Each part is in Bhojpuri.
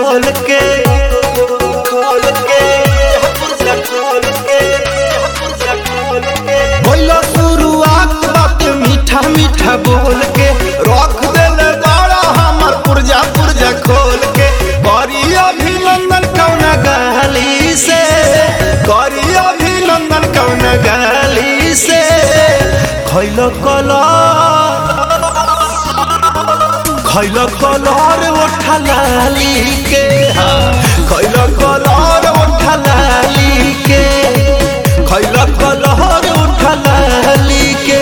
खोल के खोल के पुर्जा खोल के पुर्जा खोल के बोलो शुरुआत बात मीठा मीठा बोल के रख देले बाड़ा हमर पुर्जा पुर्जा खोल के करी अभिनंदन कौन गाली से करी अभिनंदन कौन गाली से खैलो कला खैल कलर ओठलाली के खैल कलर ओठलाली के खैल कलर ओठलाली के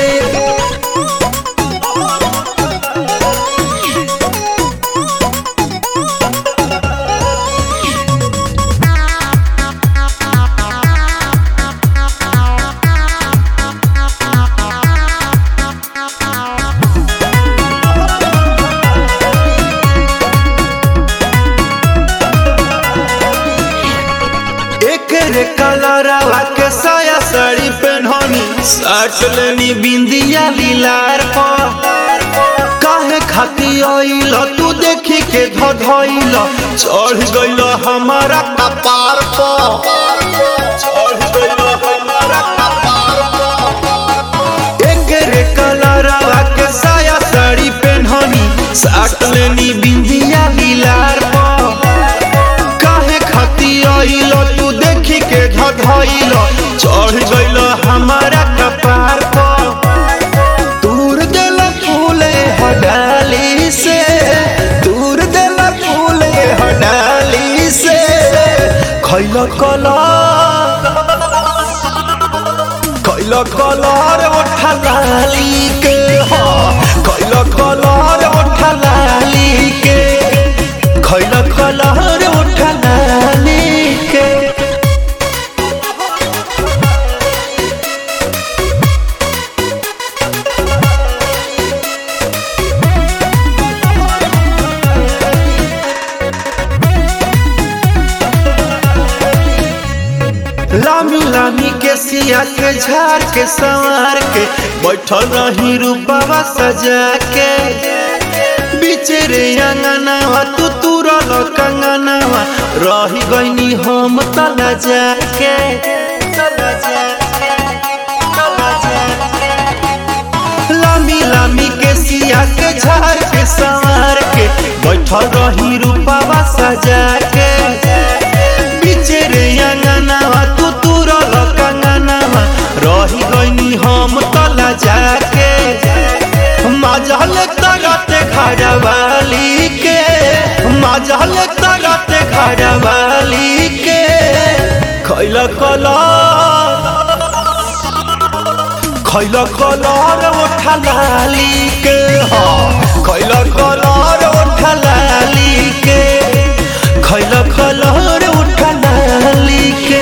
एक रे कलरवा के साया साड़ी पहननी साट लेनी बिंदिया लीलार पर काहे खाती आइल तू देखी के धधइल चढ़ गइल हमारा कपार पर चढ़ गइल हमारा कपार पर एक रे कलरवा के साया साड़ी पहननी साट लेनी बिंदिया लीलार पर काहे खाती आइल तू देखी के धधइल चढ़ गइल हमारा कपार पर दूर देल फूले हडाली से दूर देल फूले हडाली से खैल कला खैल कलर ओठलाली के हो खैल कलर ओठलाली के खैल कलर ओठलाली के लामी लामी के सिया के झाड़ के संवार के बैठल रही रूपावा सजा के बीचे रे अंगनावा तू तुरल कंगनावा रही गईनी हम तला जाके तला जाके, तला जाके। लामी लामी के सिया के झाड़ के संवार के बैठल रही रूपावा सजा के बीचे रे अंगनावा तू तुरल कंगनावा रही गईनी हम तला जाके मजल तरते घरवाली के मजल तरते घरवाली के खैल कला खैल कलर ओठलाली के हो खैल कलर ओठलाली के खैल कलर ओठलाली के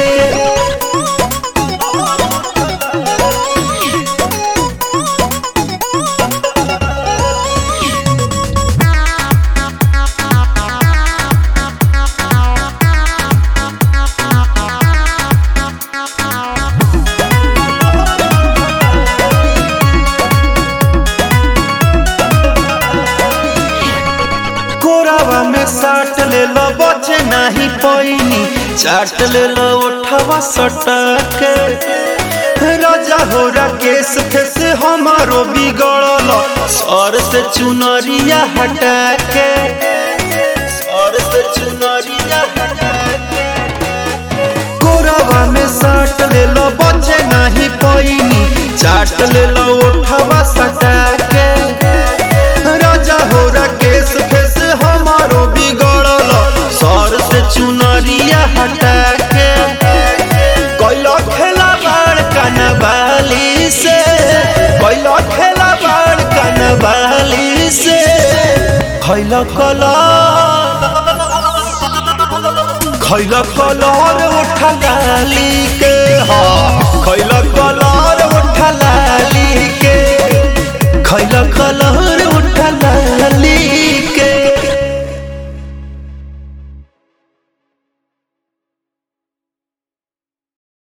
कोरावा में साट ले लो बचे नहीं पैनी चाट ले लो उठवा सटक राजा हो केस फेस हमारो बिगड़ल सर से चुनरिया हटा के सर से चुनरिया हटा के कोरावा में साट ले लो बचे नहीं पैनी चाट ले लो उठवा सटा के राजा हो केस फेस हमारो बिगड़ल सर से चुनरिया हटा के कैलो खेला बाड़ कनवाली से कैलो खेला बाड़ कनवाली से खैल कला खैल कलर उठल